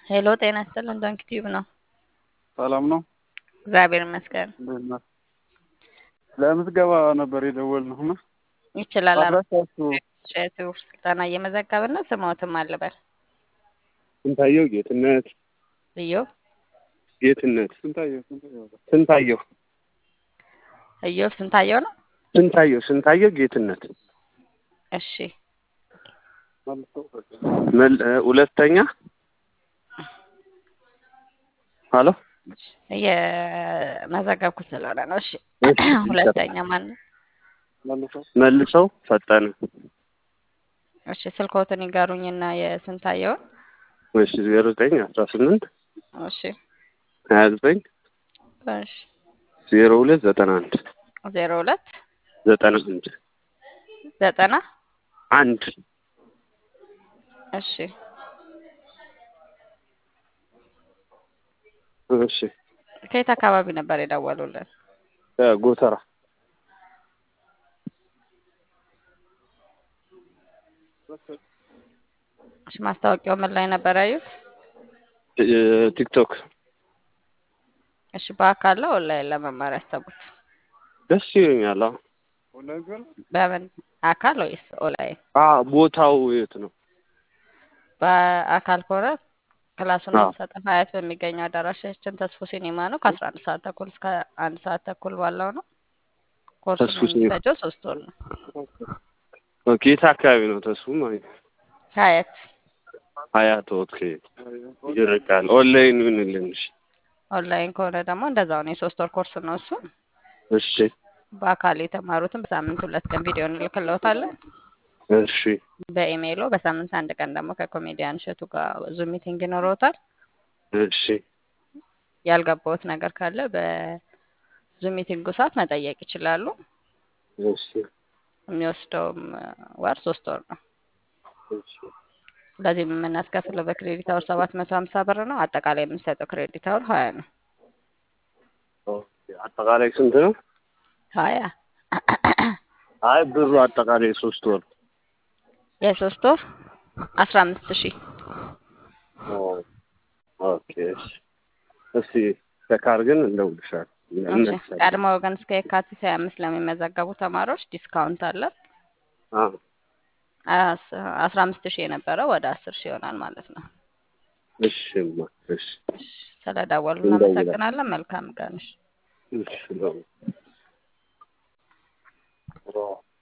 ሄሎ ጤና ይስጥልን ዶንኪ ቲዩብ ነው። ሰላም ነው። እግዚአብሔር ይመስገን። እንዴት ነህ? ለምትገባ ነበር የደወልነው እና ይችላል። አድራሻችሁ ሸቱር ስልጠና እየመዘገብን ነው። ስሞትም አልበል ስንታየው ጌትነት እዮ ጌትነት ስንታየው ስንታየው ስንታየው እዮ ስንታየው ነው። ስንታየው ስንታየው ጌትነት እሺ መል- እ፣ ሁለተኛ ሀሎ እየመዘገብኩት ስለሆነ ነው። እሺ እሺ፣ ሁለተኛ ማን ነው? መልሰው ፈጠነ እሺ ስልኮትን ይጋሩኝና የስንታየውን እሺ ዜሮ ዘጠኝ አስራ ስምንት እሺ ሀያ ዘጠኝ እሺ ዜሮ ሁለት ዘጠና አንድ ዜሮ ሁለት ዘጠና አንድ ዘጠና አንድ እሺ እሺ ከየት አካባቢ ነበር የደወሉልን? እ፣ ጎተራ እሺ ማስታወቂያው ምን ላይ ነበር ያዩት? እ፣ ቲክቶክ እሺ በአካል ነው ኦንላይን ለመማር ያሰቡት? ደስ ይለኛል። አዎ በምን አካል ወይስ ኦንላይን? አ ቦታው የት ነው? በአካል ከሆነ ክላሱን አዎ። የምንሰጠው ሀያት በሚገኘው አዳራሻችን ተስፎ ሲኒማ ነው። ከአስራ አንድ ሰዓት ተኩል እስከ አንድ ሰዓት ተኩል ባለው ነው። ኮርሱን ተስፎ ሲኒማ። የሚፈጀው ሶስት ወር ነው። ኦኬ የት አካባቢ ነው ተስፉ ማለት ነው? ሀያት ሀያት ኦኬ ይርቃል። ኦንላይን ይሁንልን። እሺ ኦንላይን ከሆነ ደግሞ እንደዛው ነው። የሶስት ወር ኮርስ ነው እሱ። እሺ በአካል የተማሩትን በሳምንት ሁለት ቀን ቪዲዮ እንልክለውታለን እሺ በኢሜይሎ። በሳምንት አንድ ቀን ደግሞ ከኮሜዲያን እሸቱ ጋር ዙም ሚቲንግ ይኖረውታል። እሺ ያልገባውት ነገር ካለ በዙም ሚቲንጉ ሰዓት መጠየቅ ይችላሉ። እሺ የሚወስደውም ወር ሶስት ወር ነው። እሺ ለዚህም የምናስከፍለው በክሬዲት አወር ሰባት መቶ ሀምሳ ብር ነው። አጠቃላይ የምንሰጠው ክሬዲት አወር ሀያ ነው። ኦኬ አጠቃላይ ስንት ነው? ሀያ አይ ብሩ አጠቃላይ ሶስት ወር የሶስት ወር አስራ አምስት ሺህ ኦ፣ ኦኬ እሺ እስቲ ተካር ግን እንደውልሻል እሺ። ቀድሞ ወገን እስከ የካቲት ሀያ አምስት ለሚመዘገቡ ተማሪዎች ዲስካውንት አለ። አስ- አስራ አምስት ሺህ የነበረው ወደ አስር ሺህ ይሆናል ማለት ነው። እሺማ እሺ እሺ፣ ስለደወሉ እንደውላለን። እናመሰግናለን። መልካም ቀን። እሺ። እሺ ነው